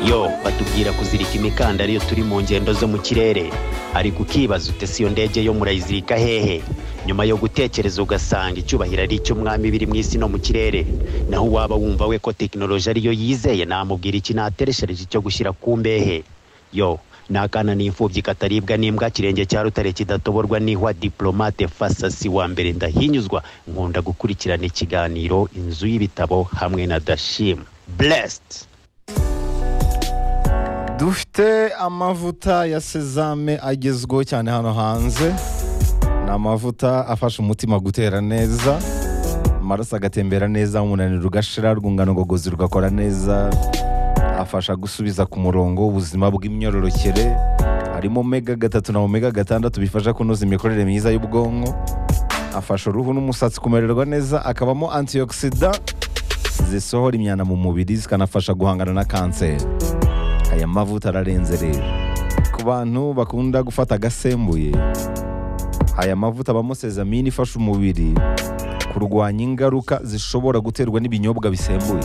yo batubwira kuzirika imikandara iyo turi mu ngendo zo mu kirere ariko ukibaza utese iyo ndege yo murayizirika hehe nyuma yo gutekereza ugasanga icyubahiro ari icy'umwami biri mu isi no mu kirere naho uwaba wumva we ko tekinoloji ariyo yizeye namubwira iki natereshereje icyo gushyira ku mbehe yo ni akana n'imfubyi kataribwa n'imbwa kirenge cya rutare kidatoborwa n'ihwa diporomate fasasi wa mbere ndahinyuzwa nkunda gukurikirana ikiganiro inzu y'ibitabo hamwe na dashim blessed dufite amavuta ya sezame agezweho cyane hano hanze ni amavuta afasha umutima gutera neza amaraso agatembera neza umunaniro ugashira urwungano ngogozi rugakora neza afasha gusubiza ku murongo ubuzima bw'imyororokere harimo omega gatatu na omega gatandatu bifasha kunoza imikorere myiza y'ubwonko afasha uruhu n'umusatsi kumererwa neza akabamo antioxida zisohora imyanda mu mubiri zikanafasha guhangana na kanseri aya mavuta ararenze rero ku bantu bakunda gufata agasembuye aya mavuta abamo sezamini ifasha umubiri kurwanya ingaruka zishobora guterwa n'ibinyobwa bisembuye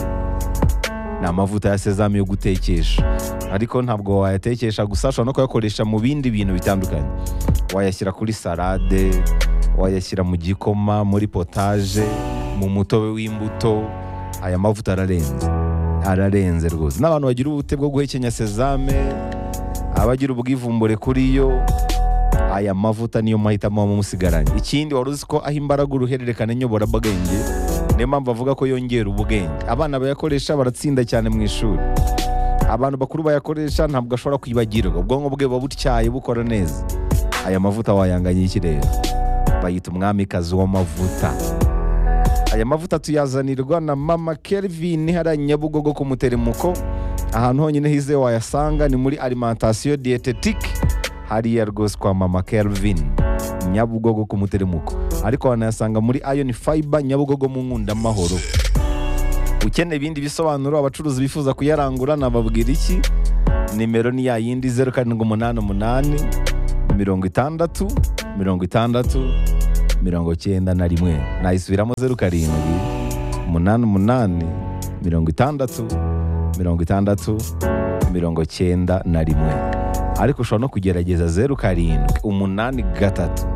ni amavuta ya sezame yo gutekesha ariko ntabwo wayatekesha gusa ushobora no kuyakoresha mu bindi bintu bitandukanye wayashyira kuri salade wayashyira mu gikoma muri potaje mu mutobe w'imbuto aya mavuta ararenze ararenze rwose n'abantu bagira ubute bwo guhekenya sezame abagira ubwivumbure kuri yo aya mavuta niyo mahitamo mumusigaranye ikindi wari uzi ko aho imbaraga uruhererekane nyoborabwenge niyo mpamvu avuga ko yongera ubwenge abana bayakoresha baratsinda cyane mu ishuri abantu bakuru bayakoresha ntabwo ashobora kwibagirwa ubwonko bwe buba butyaye bukora neza aya mavuta wayanganya iki rero bayita umwamikazi w'amavuta aya mavuta tuyazanirwa na mama Kelvin hariya nyabugogo ku muteremuko ahantu honyine hize wayasanga ni muri alimentation dietetique hariya rwose kwa mama Kelvin nyabugogo ku muteremuko ariko wanayasanga muri iron fiber nyabugogo mu nkunda amahoro ukeneye ibindi bisobanuro abacuruzi bifuza kuyarangura nababwira iki nimero ni ya yindi zeru karindwi umunani umunani mirongo itandatu mirongo itandatu mirongo cyenda na rimwe nayisubiramo zeru karindwi umunani umunani mirongo itandatu mirongo itandatu mirongo cyenda na rimwe ariko ushobora no kugerageza zeru karindwi umunani gatatu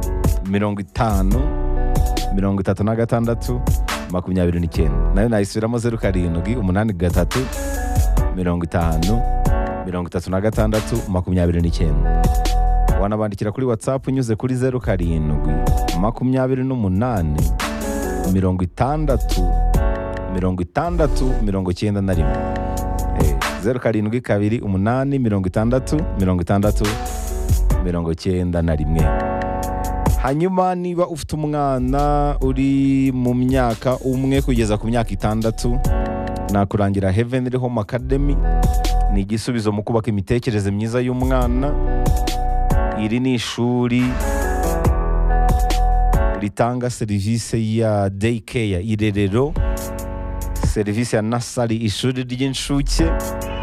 mirongo itanu mirongo itatu na gatandatu makumyabiri n'icyenda nayo nayisubiramo zeru karindwi umunani gatatu mirongo itanu mirongo itatu na gatandatu makumyabiri n'icyenda wanabandikira kuri watsapu unyuze kuri zeru karindwi makumyabiri n'umunani mirongo itandatu mirongo itandatu mirongo icyenda na rimwe Eh, zeru karindwi kabiri umunani mirongo itandatu mirongo itandatu mirongo icyenda na rimwe hanyuma niba ufite umwana uri mu myaka umwe kugeza ku myaka itandatu nakurangira heavenly home academy ni igisubizo mu kubaka imitekerereze myiza y'umwana iri ni ishuri ritanga serivisi ya dayikeya irerero serivisi ya nasari ishuri ry'incuke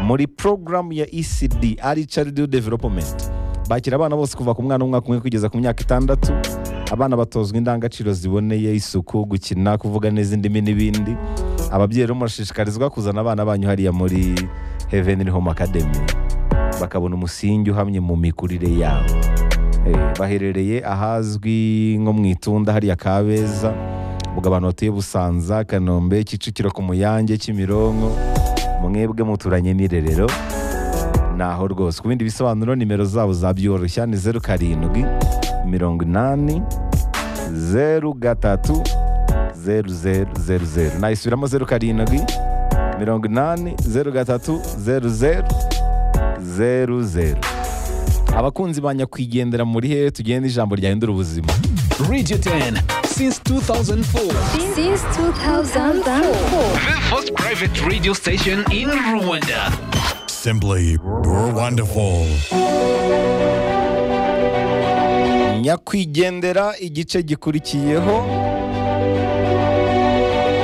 muri porogaramu ya ecd ari charidi developumenti bakira abana bose kuva ku mwana w'umwaka umwe kugeza ku myaka itandatu abana batozwa indangagaciro ziboneye isuku gukina kuvuga neza indimi n'ibindi ababyeyi rero murashishikarizwa kuzana abana banyu hariya muri heavenly home academy bakabona umusingi uhamye mu mikurire yabo Eh, baherereye ahazwi nko mu itunda hariya kabeza ubwo abantu batuye busanza kanombe kicukiro ku muyange kimironko mwebwe muturanye n'irerero naho rwose ku bindi bisobanuro nimero zabo zabyoroshya ni zeru karindwi mirongo inani zeru gatatu zeru zeru zeru zeru nayisubiramo zeru karindwi mirongo inani zeru gatatu zeru zeru zeru zeru abakunzi ba nyakwigendera muri hehe tugenda ijambo ryahindura ubuzima Radio 10 since 2004. Since 2004. The first private radio station in Rwanda. Simply wonderful. nyakwigendera igice gikurikiyeho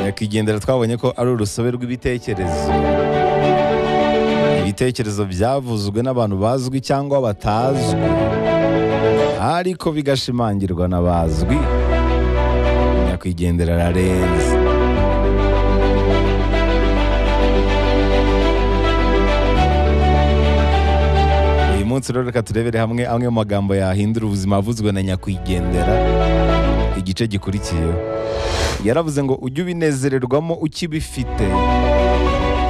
nyakwigendera twabonye ko ari urusobe rw'ibitekerezo ibitekerezo byavuzwe n'abantu bazwi cyangwa batazwi ariko bigashimangirwa n'abazwi nyakwigendera ararenze munsi rero reka turebere hamwe amwe mu magambo yahindura ubuzima avuzwe na nyakwigendera igice gikurikiyeho yaravuze ngo ujye ubinezererwamo ukibifite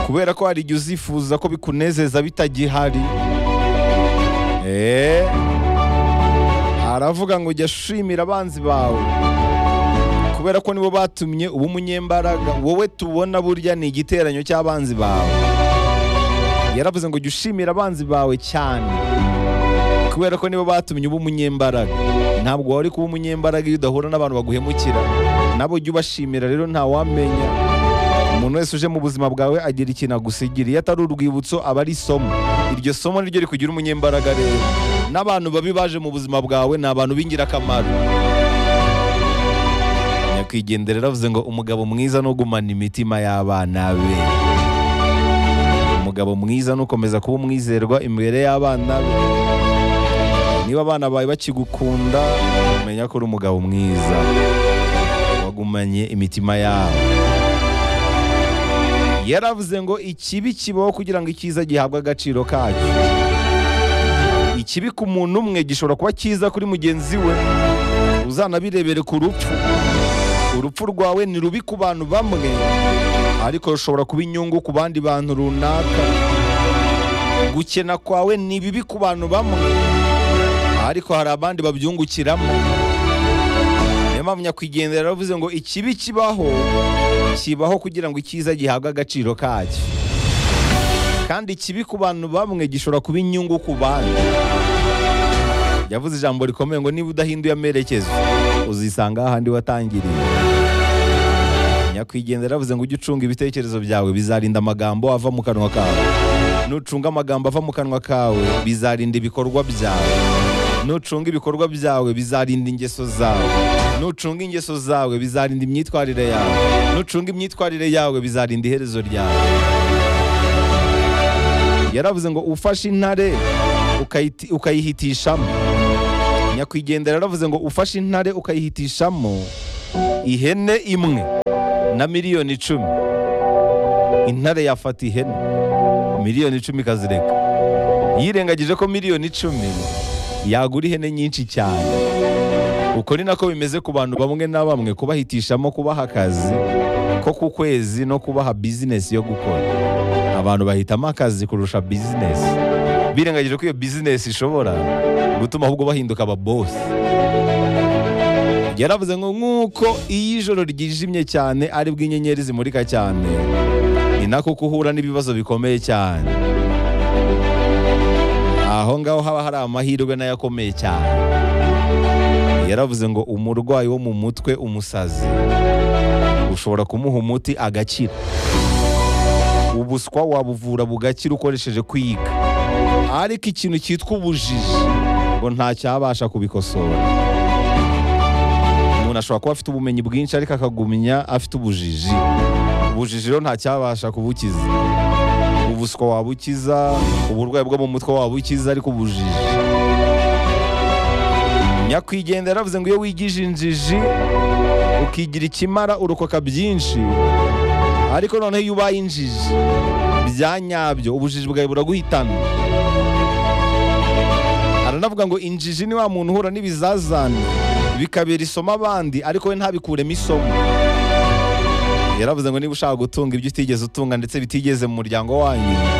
kubera ko hari igihe uzifuza ko bikunezeza bitagihari Eh, aravuga ngo jya shimira abanzi bawe kubera ko nibo batumye uba umunyembaraga wowe tubona burya ni igiteranyo cy'abanzi bawe yaravuze ngo jya ushimira abanzi bawe cyane kubera ko nibo batumye uba umunyembaraga ntabwo wari kuba umunyembaraga iyo udahura n'abantu baguhemukira nabo jya ubashimira rero ntawamenya umuntu wese uje mu buzima bwawe agira ikintu agusigira iyo atari urwibutso aba ari isomo iryo somo niryo rikugira umunyembaraga rero n'abantu babi baje mu buzima bwawe ni abantu b'ingirakamaro nyakwigendera yaravuze ngo umugabo mwiza ni ugumana imitima y'abana be umugabo mwiza ni ukomeza kuba umwizerwa imbere y'abana be niba abana bawe bakigukunda umenya ko uri umugabo mwiza wagumanye imitima yabo yaravuze ngo ikibi kibaho kugira ngo icyiza gihabwe agaciro kacyo ikibi ku muntu umwe gishobora kuba cyiza kuri mugenzi we uzanabirebere ku rupfu urupfu rwawe ni rubi ku bantu bamwe ariko rushobora kuba inyungu ku bandi bantu runaka gukena kwawe ni bibi ku bantu bamwe ariko hari abandi babyungukiramo niyo mpamvu nyakwigendera yaravuze ngo ikibi kibaho kibaho kugira ngo icyiza gihabwe agaciro kacyo kandi ikibi ku bantu bamwe gishobora kuba inyungu ku bandi yavuze ijambo rikomeye ngo niba udahinduye amerekezo uzisanga ahandi watangiriye nyakwigendera yaravuze ngo ujye ucunga ibitekerezo byawe bizarinda amagambo ava mu kanwa kawe nucunga amagambo ava mu kanwa kawe bizarinda ibikorwa byawe nucunga ibikorwa byawe bizarinda ingeso zawe nucunga ingeso zawe bizarinda imyitwarire yawe nucunga imyitwarire yawe bizarinda iherezo ryawe yaravuze ngo ufashe intare ukayiti- ukayihitishamo nyakwigendera yaravuze ngo ufashe intare ukayihitishamo ihene imwe na miliyoni icumi intare yafata ihene miliyoni icumi ikazireka yirengagije ko miliyoni icumi yagura ihene nyinshi cyane uko ni nako bimeze ku bantu bamwe na bamwe kubahitishamo kubaha akazi ko ku kwezi no kubaha bizinesi yo gukora abantu bahitamo akazi kurusha bizinesi birengagije ko iyo bizinesi ishobora gutuma ahubwo bahinduka ababosi yaravuze ngo nk'uko iyo ijoro ryijimye cyane ari bwo inyenyeri zimurika cyane ni nako kuhura n'ibibazo bikomeye cyane aho ngaho haba hari amahirwe nayo akomeye cyane yaravuze ngo umurwayi wo mu mutwe umusazi ushobora kumuha umuti agakira ubuswa wabuvura bugakira ukoresheje kwiga ariko ikintu cyitwa ubujiji ngo ntacyabasha kubikosora umuntu ashobora kuba afite ubumenyi bwinshi ariko akagumya afite ubujiji ubujiji rero ntacyabasha kubukiza ubuswa wabukiza uburwayi bwo mu mutwe wabukiza ariko ubujiji nyakwigendera yaravuze ngo iyo wigije injiji ukigira ikimara urokoka byinshi ariko noneho iyo ubaye injiji bya nyabyo ubujiji bwawe buraguhitana aranavuga ngo injiji ni wa muntu uhura n'ibizazane bikabera isomo abandi ariko we ntabikuremo isomo yaravuze ngo niba ushaka gutunga ibyo utigeze utunga ndetse bitigeze mu muryango wanyu